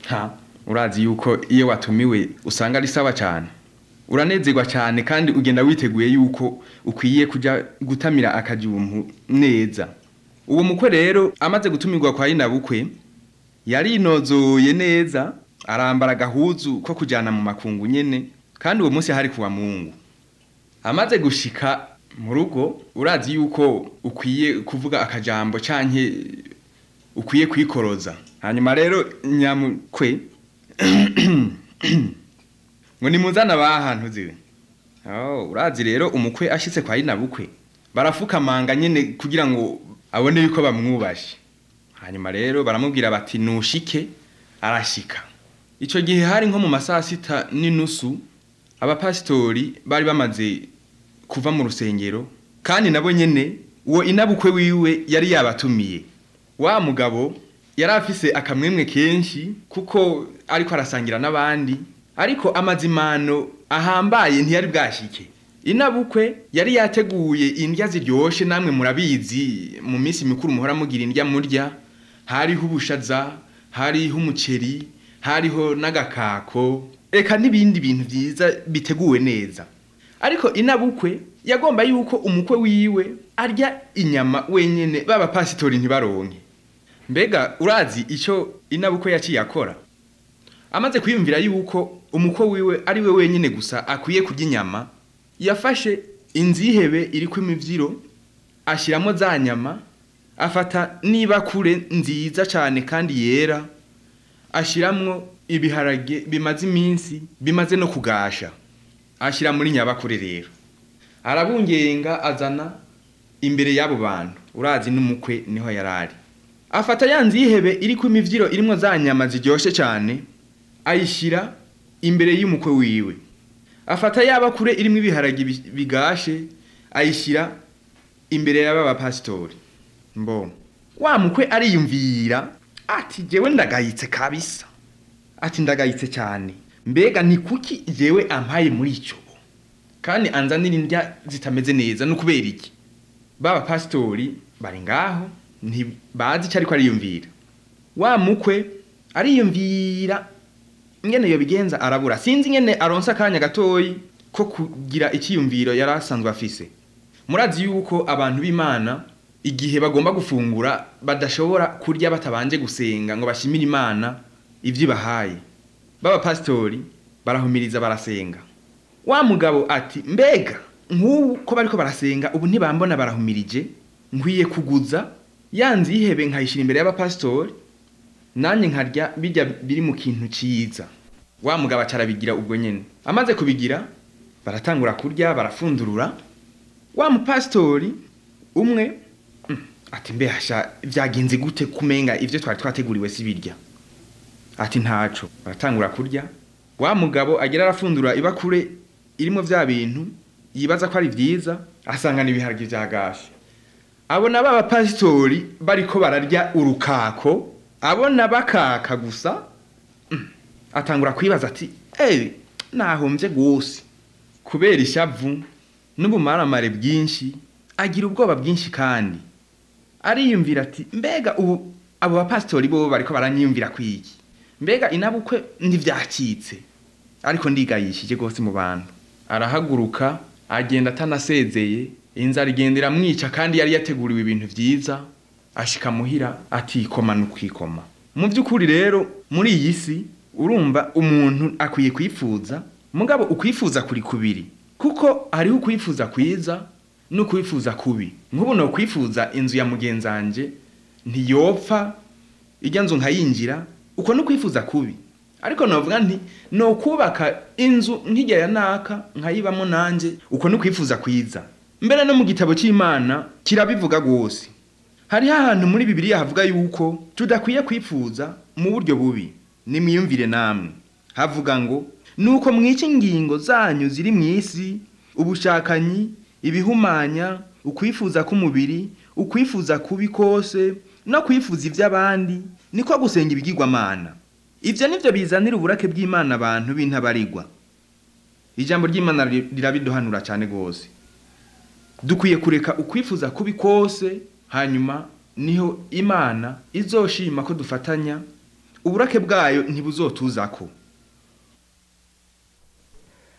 ha urazi yuko iyo watumiwe usanga ari sawa cyane uranezerwa cyane kandi ugenda witeguye yuko ukwiye kujya gutamira akajumpu neza uwo mukwe rero amaze gutumirwa kwa inabukwe yarinozoye neza arambara agahuzu ko kujyana mu makungu nyene kandi uwo munsi hari kuwa mungu amaze gushika mu rugo urazi yuko ukwiye kuvuga akajambo canke ukwiye kwikoroza hanyuma rero nyamukwe ngo nimuzana bahantu ziwe oh urazi rero umukwe ashitse kwa inabukwe barafukamanga nyene kugira ngo abone yuko bamwubashe hanyuma rero baramubwira bati nushike arashika ico gihe hari nko mu masaha sita n'inusu abapasitori bari bamaze kuva mu rusengero kandi nabo nyene uwo inabukwe wiwe yari yabatumiye wa mugabo yari afise akamwemwe kenshi kuko ariko arasangira n'abandi ariko amazimano ahambaye ntiyari bwashike inabukwe yari yateguye indya ziryoshe namwe murabizi mu minsi mikuru muhora mugira indya murya hariho ubushaza hariho umuceri hariho n'agakako eka n'ibindi bintu byiza biteguwe neza ariko inabukwe yagomba yuko umukwe wiwe arya inyama wenyene baba pasitori ntibaronke mbega urazi icyo inabukwe yaciye akora amaze kwiyumvira yuko umukwe wiwe ari we wenyine gusa akwiye kurya inyama yafashe inzihebe iri ku imivyiro ashyiramo za nyama afata n'ibakure nziza cyane kandi yera ashyiramo ibiharage bimaze iminsi bimaze no kugasha ashyira muri nyabakure rero arabungenga azana imbere y'abo bantu urazi n'umukwe niho yari ari afata ya nzihebe iri ku imivyiro irimo za nyama ziryoshye cyane ayishyira imbere y'umukwe wiwe afata yaba kure irimo ibiharage bigashe ayishyira imbere y'aba bapasitori mbo wa mukwe ariyumvira ati jewe ndagayitse kabisa ati ndagayitse cyane mbega ni kuki jewe ampaye muri icyo kandi anzanira indya zitameze neza no kubera iki baba pasitori bari ngaho ntibazi icyo ariko ariyumvira wa mukwe ariyumvira ingene iyo bigenza arabura sinzi ingene aronsa akanya gatoyi ko kugira icyiyumviro yari asanzwe afise murazi yuko abantu b'imana igihe bagomba gufungura badashobora kurya batabanje gusenga ngo bashimire imana ibyo ibahaye baba pasitori barahumiriza barasenga wa mugabo ati mbega nk'ubu ko bariko barasenga ubu ntibambona barahumirije nkwiye kuguza yanze ihebe nkayishyira imbere y'abapasitori nanjye nkarya bijya biri mu kintu cyiza wa mugabo acarabigira ubwo nyine amaze kubigira baratangura kurya barafundurura wa mupasitori umwe ati mbe hasha byagenze gute kumenga ibyo twari twateguriwe si birya ati ntaco baratangura kurya wa mugabo agera arafundura ibakure irimo bya bintu yibaza ko ari byiza asangana ibiharage bya gashi abona ba bapasitori bariko bararya urukako abona bakaka gusa atangura kwibaza ati ewe nahombye gose kubera ishavu n'ubumaramare bwinshi agira ubwoba bwinshi kandi ariyumvira ati mbega ubu abo bapasitori bo bariko baranyiyumvira kwiki mbega inabukwe ntivyacitse ariko ndigayishije gose mu bantu arahaguruka agenda atanasezeye inzara igenda iramwica kandi yari yateguriwe ibintu vyiza ashika muhira atikoma n'ukwikoma mu by'ukuri rero muri iyi si urumva umuntu akwiye kwifuza mugabo ukwifuza kuri kubiri kuko hariho ukwifuza kwiza n'ukwifuza kubi nk'ubu no kwifuza inzu ya mugenzanje ntiyopfa ijya nzu nkayinjira uko no kwifuza kubi ariko novuga nti no kubaka inzu nk'ijya ya naka nkayibamo nanje uko no kwifuza kwiza mbere no mu gitabo cy'imana kirabivuga rwose hariho ahantu muri bibiliya havuga yuko tudakwiye kwifuza mu buryo bubi nimwiyumvire namwe havuga ngo nuko mwica ingingo zanyu ziri mu isi ubushakanyi ibihumanya ukwifuza k'umubiri ukwifuza kubi kose no kwifuza iby'abandi niko gusenga ibigirwamana ibyo nibyo bizanira uburake bw'imana abantu b'intabarigwa ijambo ry'imana rirabiduhanura cyane rwose dukwiye kureka ukwifuza kubi kose hanyuma niho imana izoshima ko dufatanya uburake bwayo ntibuzotuzako